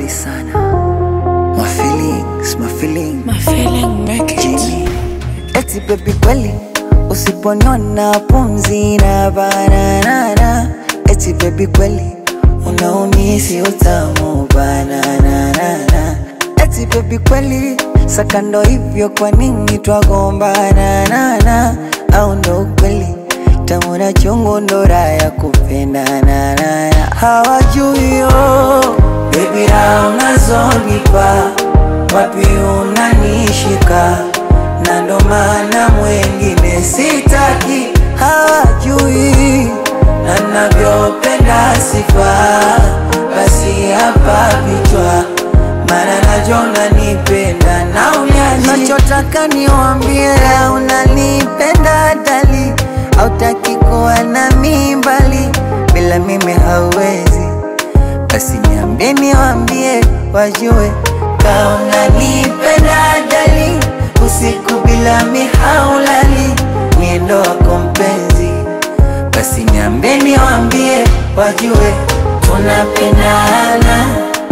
kali sana. My feelings, my feelings. My feeling make it. Jimmy. Eti baby kweli usiponiona pumzi na bananana. Eti baby kweli unaumisi utamu bananana. Eti baby kweli sakando hivyo kwa nini twagombana nana au ndo ukweli tamu na chungu ndo raha ya kupendana nana hawajui yo baby raha unazonipa wapi unanishika na ndo maana mwengine sitaki hawajui na navyopenda sifa basi hapa vichwa maana najona nipenda na unyaji nachotaka niwambie unanipenda dali hautaki kuwa na mimbali bila mimi hauwezi basi niambie niwambie wajue kaona nipenda dali usiku bila mihaulali miendo wako mpenzi basi niambie niwambie wajue tunapendana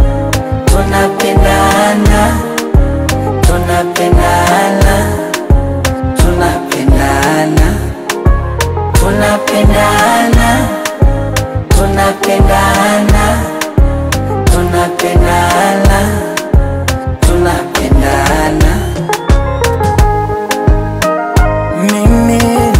tunapendana tunapendana tunapendana tunapendana tunapendana tunapendana tunapendana Mimi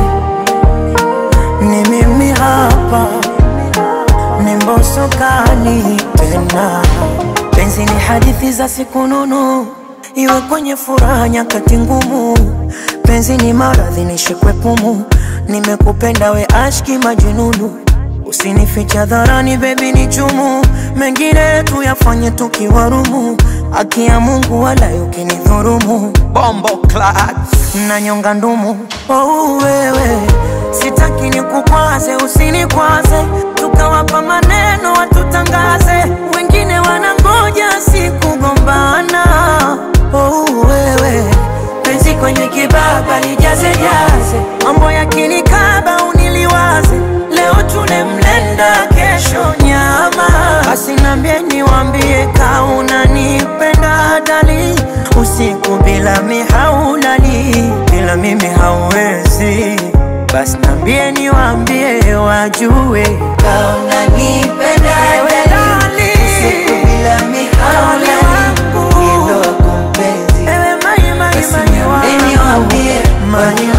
ni mimi hapa, ni mbosokani tena. Penzi ni hadithi za siku nunu, iwe kwenye furaha nyakati ngumu. Penzi ni maradhi nishikwe pumu, nimekupenda we ashki majununu. Usinificha dharani baby ni chumu, mengine tuyafanye tukiwarumu. Haki ya Mungu wala ukinidhurumu, bombo clat na nyonga ndumu. Oh, wewe sitaki nikukwaze, usinikwaze, tukawapa maneno watutangaze, wengine wanangoja sikugombana. Oh, wewe penzi kwenye kibaba lijaze jaze, mambo yakinikaba uniliwaze, leo tune mlenda, kesho nyama. Basi nambie niwambie, kauna nipenda dali, usiku bila mihaulali, bila mimi hauwezi. Basi nambie niwambie, wajue kaona nipenda Ewe dali dali. usiku bila mihaulali wangu. miendo wako mpenzi ewe mai mai basi mai niambie wangu. niwambie Mai wajue